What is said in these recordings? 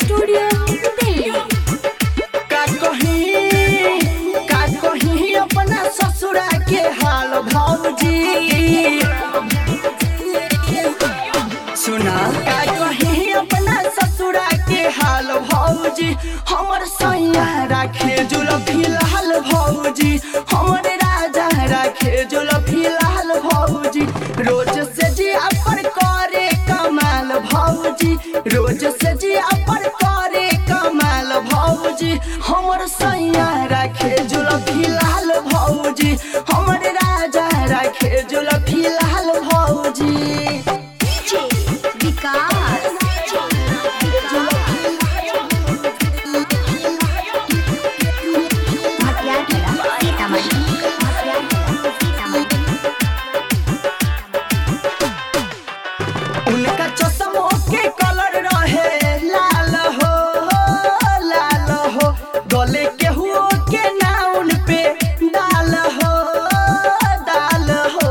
studio Delhi का कहीं का कहीं अपना ससुरा के हाल भौजी सुना का कहीं अपना ससुरा के हाल भौजी हमर सैया राखे जुल फिलहाल भौजी हमर राजा राखे जुल फिलहाल भौजी रोज से जी पर करे कमाल भौजी रोज से जी पर करे कमाल भौजी हमर सैया राखे जुल फिलहाल भौजी हमर राजा राखे जुल फिलहाल भौजी डीजे विकास मटियाला सीतामढ़ी मटियाला सीतामढ़ी उनका चश्मो के कलर रहे लाल हो लाल हो गले के हुओ के नाउन पे डाल हो डाल हो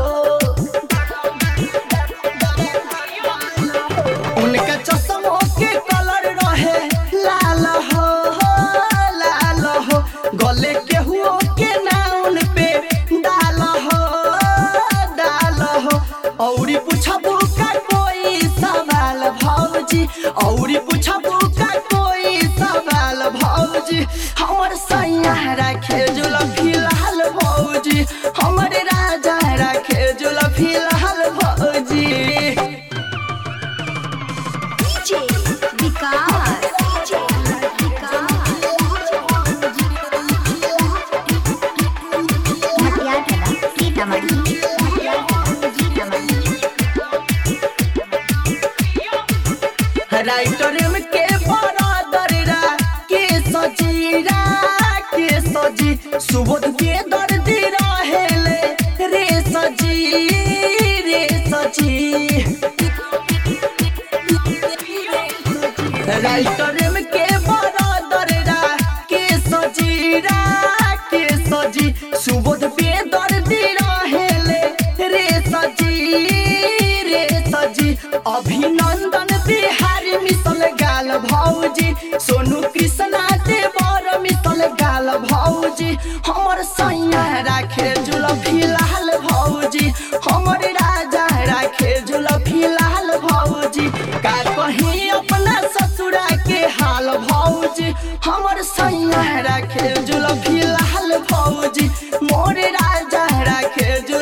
उनका चश्मो के कलर रहे लाल हो लाल हो गले के हुओ के नाउन पे डाल हो डाल हो औरी पूछबू का कोई सवाल भौजी औरी पूछबू का कोई सवाल भौजी हमर सैया राखे जुल फिलहाल भौजी हमर राजा राखे जुल फिलहाल भौजी डीजे विकास मटियाला सीतामढ़ी मटियाला सीतामढ़ी राइटर में के बरादरा के सजीरा के सजी सुबोध के दर्दी रहेले रे सजी रे सजी राइटर में के बरादरा के सजीरा के सजी सुबोध पे दर्दी रहेले रे सजी रे सजी अभिनंदन बिहारी मिसल गाल भौजी सोनू कृष्णा देवर मिसल गाल भौजी हमर सैया राखे जुल फिलहाल भौजी हमर राजा राखे जुल फिलहाल भौजी का कहीं अपना ससुरा के हाल भौजी हमर सैया राखे जुल फिलहाल भौजी मोर राजा राखे जुल